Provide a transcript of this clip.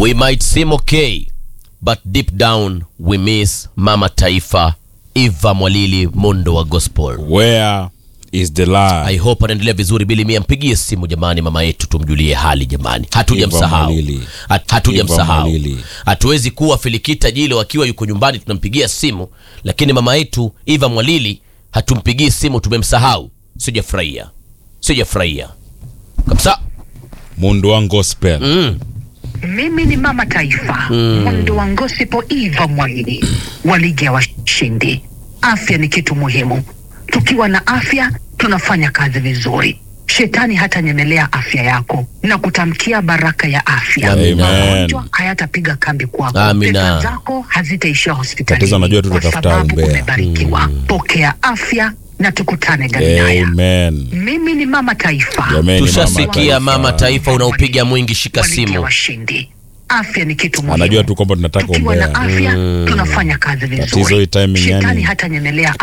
We might seem okay, but deep down we miss Mama Taifa Eva Mwalili Mondo wa Gospel. Where is the lie? I hope anaendelea vizuri. Bili Mia, mpigie simu jamani, mama yetu tumjulie hali jamani, hatujamsahau, Eva Mwalili. Hat- hatujamsahau. Eva Mwalili. Hatuwezi kuwa Filikita Jilo akiwa yuko nyumbani tunampigia simu, lakini mama yetu Eva Mwalili hatumpigii simu, tumemsahau. Sijafurahia, sijafurahia kabisa. Mundu wa gospel. Mm. Mimi ni mama taifa mwendo wa ngosipo Eva Mwalili wa ligi ya washindi. Afya ni kitu muhimu. Tukiwa na afya tunafanya kazi vizuri. Shetani hatanyemelea afya yako na kutamkia baraka ya afya. Amen. Magonjwa hayatapiga kambi kwako. Amina. Pesa zako hazitaishia hospitalini Tatizo najua tu kwa tutatafuta sababu umbea. umebarikiwa. Pokea afya na tukutane Galilaya. Amen. Mimi ni mama taifa. Jameni, Tushasikia mama taifa, unaupiga mwingi, shika Wa ligi ya simu. washindi. Afya ni kitu muhimu. Anajua tu kwamba tunataka Tukiwa na umbea. afya tunafanya kazi Tatizo hii vizuri. timing Shetani yani. hatanyemelea